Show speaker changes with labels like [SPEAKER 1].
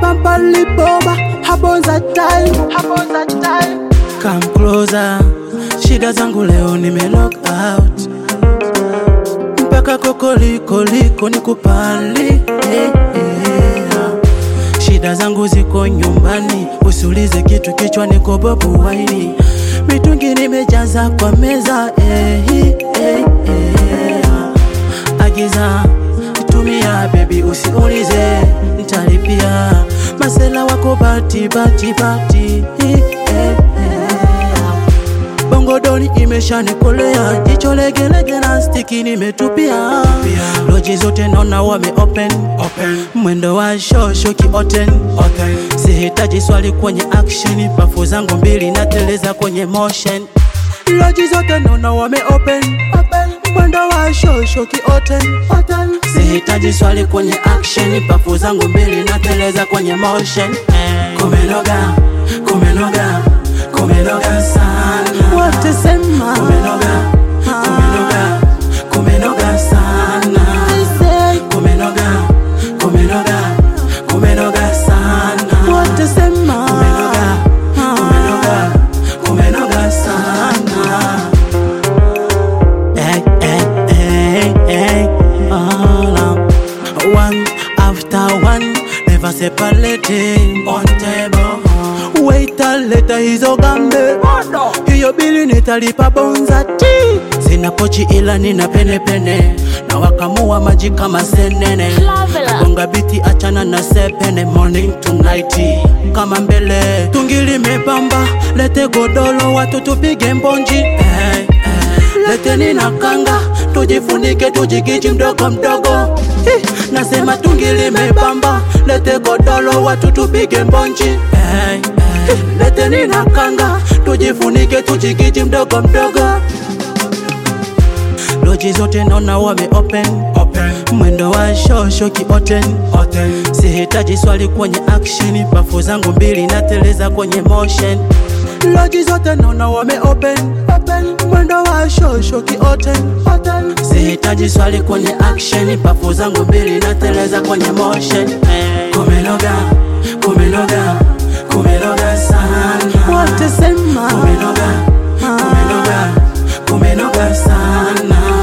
[SPEAKER 1] bampa liboba habonza time habonza time come closer shida zangu leo nime lock out mpaka kokolikoliko nikupali eh, eh. shida zangu ziko nyumbani usiulize kitu kichwa niko bobu waini mitungi nimejaza kwa meza eh, eh, eh. agiza tumia bebi usiulize ntalipia masela wako bati bati bati eh, eh, eh. bongodoni imeshanikolea jicho legelege na stiki nimetupia loji zote naona wame open, open. mwendo wa shosho kioten sihitaji swali kwenye action pafu zangu mbili nateleza kwenye motion loji zote naona wame open, open. mwendo wa shosho kioten sihitaji swali kwenye action pafu zangu mbili nateleza kwenye motion eh. kumenoga kumenoga kumenoga sana watesema kumenoga kumenoga kumenoga sana kumenoga kumenoga kumenoga sana watesema kumenoga kumenoga kumenoga sana hey, hey, hey, hey. All up. One after one, never separating on table. Wait a later hizo gambe hiyo bili nitalipa bonza ti sina pochi ila nina pene pene na wakamua maji kama senene gonga biti achana na sepene morning to night kama mbele tungili mepamba lete godolo watu tupige mbonji hey, hey. leteni na kanga tujifunike tujigiji mdogo mdogo Hi, nasema tungili mepamba lete godolo watu tupige mbonji hey, hey. leteni na kanga tujifunike tujigiji mdogo mdogo loji zote naona wame open, open. mwendo wa shosho kioten sihitaji swali kwenye action pafu zangu mbili nateleza kwenye motion loji zote naona wame open, open. mwendo wa shosho kioten sihitaji swali kwenye action pafu zangu mbili nateleza kwenye motion eh. kumenoga kumenoga kumenoga sana watesema kumenoga kumenoga kumenoga sana